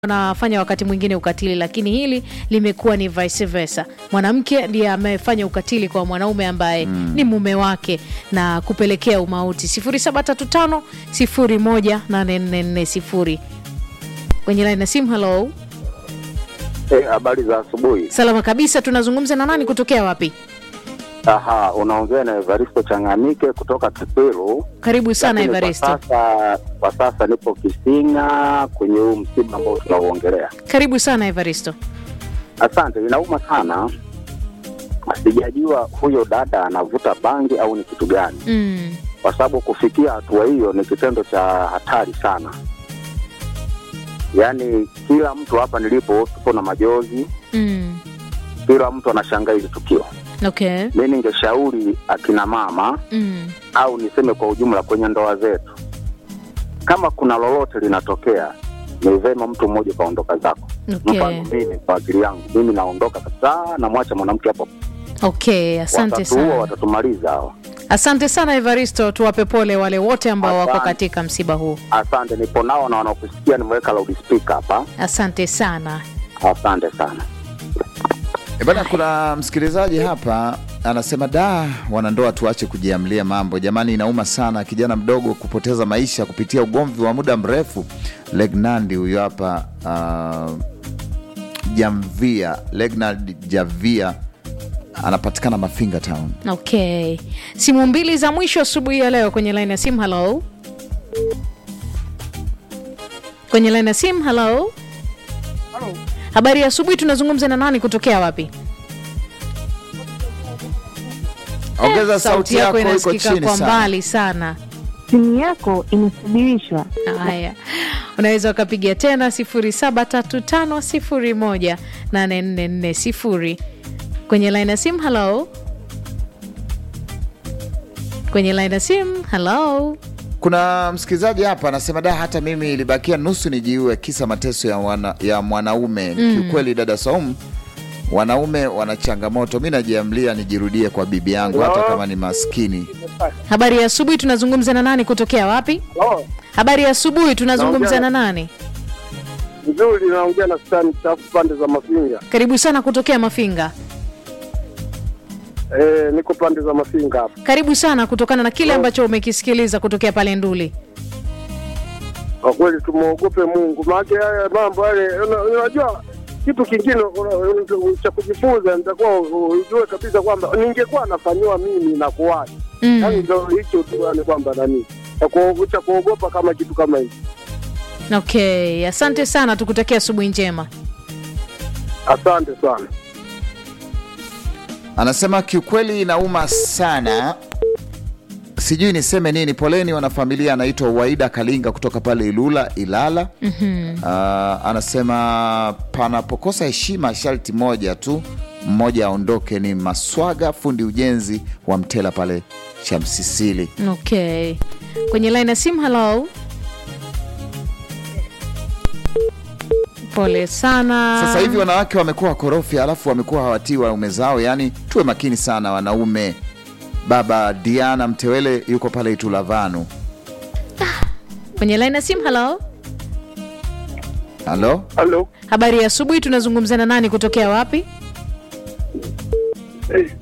wanafanya wakati mwingine ukatili, lakini hili limekuwa ni vice versa. Mwanamke ndiye amefanya ukatili kwa mwanaume ambaye ni mume wake na kupelekea umauti. 0735 018440 kwenye laini ya simu. Hello, Eh, habari za asubuhi. salama kabisa. Tunazungumza na nani kutokea wapi? Aha, unaongea na Evaristo Changamike kutoka Kipiru. Karibu sana Lakini Evaristo, Kwa sasa, kwa sasa nipo Kisinga kwenye huu msiba ambao tunauongelea. karibu sana Evaristo. Asante, inauma sana. Sijajua huyo dada anavuta bangi au ni kitu gani, Mm. kwa sababu kufikia hatua hiyo ni kitendo cha hatari sana. Yaani kila mtu hapa nilipo tupo na majozi, Mm. kila mtu anashangaa hili tukio. Okay. Mi ningeshauri akina mama Mm. au niseme kwa ujumla kwenye ndoa zetu, kama kuna lolote linatokea, ni vema mtu mmoja kaondoka zako. Okay. Mfano mimi, kwa akili yangu mimi naondoka kabisa, namwacha mwanamke hapo. Okay, asante Watatuua, sana. watatumaliza hao. Asante sana Evaristo, tuwape pole wale wote ambao wako Asante. katika msiba huu. Asante, nipo nao na wanakusikia, nimeweka loudspeaker hapa. Asante sana. Asante sana. E bana, kuna msikilizaji hapa anasema da, wanandoa tuache kujiamlia mambo jamani, inauma sana kijana mdogo kupoteza maisha kupitia ugomvi wa muda mrefu. Legnandi huyo hapa uh, Jamvia, Legnand Javia anapatikana Mafinga Town. Okay, simu mbili za mwisho asubuhi ya leo kwenye laini ya simu. Hello, kwenye laini ya simu. Hello, habari ya asubuhi. Tunazungumza na nani kutokea wapi? Ongeza sauti yako, iko inasikika chini kwa sana. mbali sana. Simu yako imesubirishwa. Haya, unaweza ukapiga tena 0735018440 kwenye line ya simu. Hello, kwenye line ya simu. Hello, Kuna msikilizaji hapa anasema da, hata mimi ilibakia nusu nijiue kisa mateso ya, wana, ya mwanaume. Kiukweli dada Saumu, wanaume wana changamoto. Mi najiamlia nijirudie kwa bibi yangu hata kama ni maskini. habari ya asubuhi. Tunazungumza na nani kutokea wapi? Oh, Habari ya asubuhi. Tunazungumza na Naongea- nani? vizuri naongea na stani chafu pande za Mafinga. Karibu sana kutokea Mafinga. Eh, niko pande za Mafinga hapa. Karibu sana kutokana na kile ambacho umekisikiliza kutokea pale Nduli. Kwa kweli tumwogope Mungu, maana haya mambo yale, una- unajua kitu kingine una- una- cha kujifunza, nitakuwa ujue kabisa kwamba ningekuwa nafanyiwa mimi na kuwaje. Yaani Mm. ndio hicho tu, yani kwamba nani cha kuo- cha kuogopa kama kitu kama hicho. Okay, asante sana, tukutakia asubuhi njema. Asante sana. Anasema kiukweli inauma sana, sijui niseme nini. Poleni wanafamilia. Anaitwa Waida Kalinga kutoka pale Ilula, Ilala. Ah, anasema panapokosa heshima sharti moja tu, mmoja aondoke. Ni Maswaga, fundi ujenzi wa Mtela pale Chamsisili. Okay, kwenye line ya simu. Hello, pole sana. Sasa hivi wanawake wamekuwa wakorofi, alafu wamekuwa hawatii waume zao. Yaani tuwe makini sana wanaume. Baba Diana Mtewele yuko pale Itulavanu. kwenye line ya simu. Hello, Halo, Halo. habari ya asubuhi. Tunazungumza na nani kutokea wapi? Eh,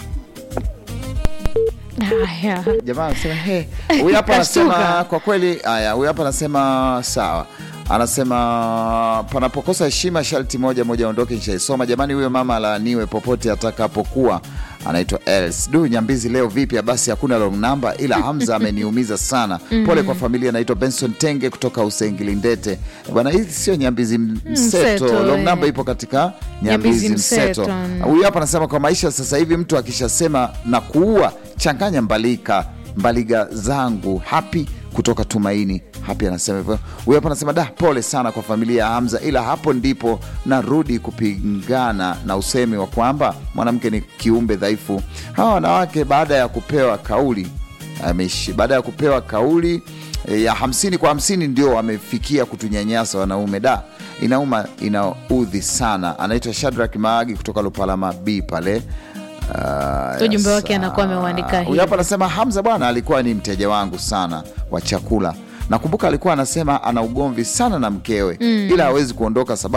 Haya, jamaa anasema he, huyu hapa Kashtuka. anasema kwa kweli. Haya, huyu hapa anasema sawa, anasema panapokosa heshima sharti moja moja aondoke. Nishaisoma jamani, huyo mama alaaniwe popote atakapokuwa. Anaitwa Els du Nyambizi. Leo vipya basi, hakuna long number, ila Hamza ameniumiza sana. Pole kwa familia. Anaitwa Benson Tenge kutoka Usengilindete. Bwana, hii sio Nyambizi mseto, Mseto, long eh. number ipo katika Nyambizi Nyambizi mseto. mseto. Huyu hapa anasema kwa maisha sasa hivi mtu akishasema na kuua, changanya mbalika mbaliga zangu hapi kutoka Tumaini hapi anasema hivyo. Huyu hapa anasema da, pole sana kwa familia ya Hamza, ila hapo ndipo narudi kupingana na usemi wa kwamba mwanamke ni kiumbe dhaifu. Hawa wanawake baada ya kupewa kauli ameishi baada ya kupewa kauli eh, ya hamsini kwa hamsini ndio wamefikia kutunyanyasa wanaume. Da, inauma, inaudhi sana. Anaitwa Shadrack Maagi kutoka Lupalama B pale. Ah, Ujumbe wake yes, anakuwa ah. ameuandika Huyu hivi. hapa anasema Hamza bwana alikuwa ni mteja wangu sana wa chakula nakumbuka alikuwa anasema ana ugomvi sana na mkewe ila hawezi kuondoka sababu